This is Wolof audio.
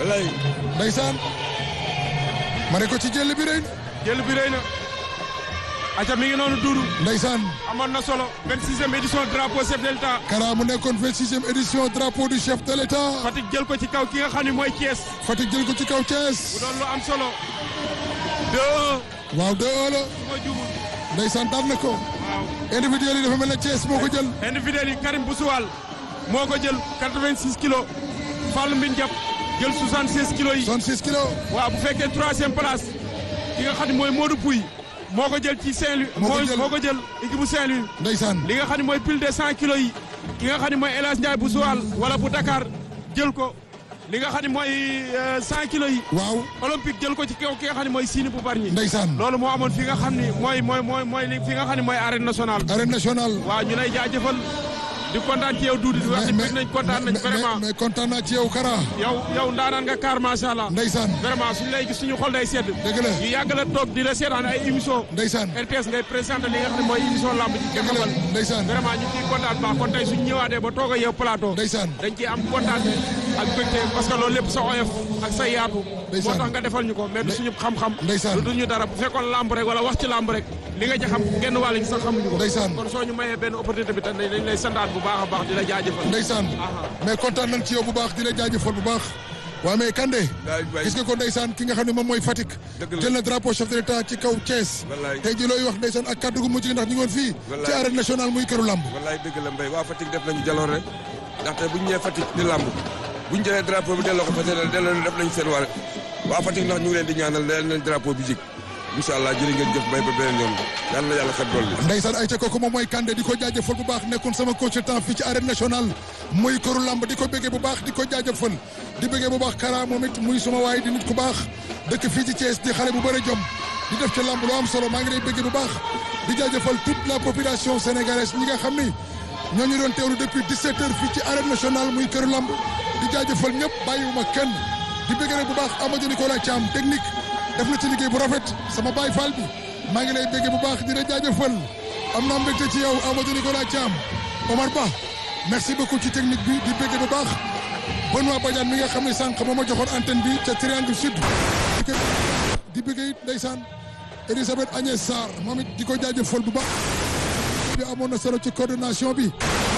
wallaay ndeysaan ma ne ko ci jël bi rëy jël bi rëy na aca mi ngi noonu duudu ndeysaan amoon na solo 26e édition drapeau chef de l'État Kara mu nekkoon 26e édition drapeau du chef de l'État Fatick jël ko ci kaw ki nga xam ne mooy Thiès Fatick jël ko ci kaw bu Thiès doon lu am solo 2-1 waaw 2-1 la su ma jumul ndeysaan daan na ko waaw individuel yi dafa mel ne Thiès moo ko jël individuel yi Karim Boussoual moo ko jël 86 kilos Fall Mbin Diap jël 76 kilos yi 66 kilos waaw bu fekkee troisième place ki nga xam ne mooy Modou Pouy moo ko jël ci Saint-Louis Moo ko mooy jël. moo ko jël équipe bu Saint-Louis ndeysaan li nga xam ne mooy pile de 100 kilos yi ki nga xam ne mooy El Hadj Ndiaye bu Joal wala bu Dakar jël ko li nga xam ne mooy euh, 100 kilos yi waaw olympique jël ko ci kaw ki nga xam ne mooy Sini bu Bargny ndeysaan loolu moo amoon fi nga xam ni mooy mooy mooy mooy li fi nga xam ne mooy arène nationale arène nationale waaw ñu lay jaajëfal di kontaan ci yow Doudou di wax ni bëgg nañ kontaan nañ mais- vraiment mais kontaan naa ci yow Kara yow yow ndaanaan nga kaar macha allah ndeysaan vraiment suñu lay gis suñu xol day sedd dëgg la ñu yàgg la toog di la seetaan ay émission ndeysaan RTS ngay présenté li nga xam ne mooy émission lamb ci dëgg la Jakamal ndeysaan vraiment ñu ciy kontaan baax kon tey suñu ñëwaatee ba toog ak yow plateau ndeysaan dañ ciy am kontaan ak bëgte parce que loolu lépp sa oyof ak sa yaatu moo Ndeysaan. tax nga defal ñu ko mais du suñu xam-xam Ndeysaan. du duñu dara bu fekkoon lamb rek wala wax ci lamb rek li nga ci xam genn wàll gi sax xamuñu ko Ndeysaan. kon soo ñu mayee benn opportunité bi tam dañ lay sandaat bu baax a baax di la jaajëfal ndeysaan mais kontaan nañ ci yow bu baax di la jaajëfal bu baax waaw mais Kandé Waay, waay. gis nga ko ndeysaan ki nga xam ne moom mooy Fatick Dëgg la. jël na drapeau chef de l'État ci kaw Thiès Wallaay. tey ji looy wax ndeysaan ak kaddu gu mujj gi ndax ñu ngi woon fii Wallaay. ci arène nationale muy këru lamb wallaay dëgg la mbay waa Fatick def nañu jaloor rek ndaxte bu ñu ñëwee Fatick di làmb bu ñu jëlee drapeau bi delloo ko fa seen delloo def nañu seen wàll waa Fatick ndax ñu ngi leen di ñaanal leen leen drapeau bi jik incha allah jërë ngeen jëf mbay ba beneen yoon yàlla na yàlla xet dool bi ndeysaan ay ca kooku moom mooy Kandé di ko jaajëfal bu baax nekkoon sama consultant fii ci arène nationale muy këru lamb di ko béggee bu baax di ko jaajëfal di béggee bu baax Kara moom it muy suma waay di nit ku baax dëkk fii ci Thiès di xale bu bëri jom di def ci lamb lu am solo maa ngi lay béggee bu baax di jaajëfal toute la population sénégalaise ñi nga xam ni ñoo ñu doon teewlu depuis 17 heures fii ci arène nationale muy këru lamb di jaajëfal ñëpp bàyyiwuma kenn di béggee bu baax Amadou Nicolas Thiam technique def na ci liggéey bu rafet sama baay Fall bi maa ngi lay béggee bu baax di la jaajëfal am naa mbégte ci yow Amadou Nicolas Thiam Omar Ba merci beaucoup ci technique bi di béggee bu baax Benoît Badiane mi nga xam ne sànq moo ma joxoon antenne bi ca Triangle Sud di béggee it ndeysaan Elisabeth Agnès Sarr moom it di ko jaajëfal bu baax bi amoon na solo ci coordination bi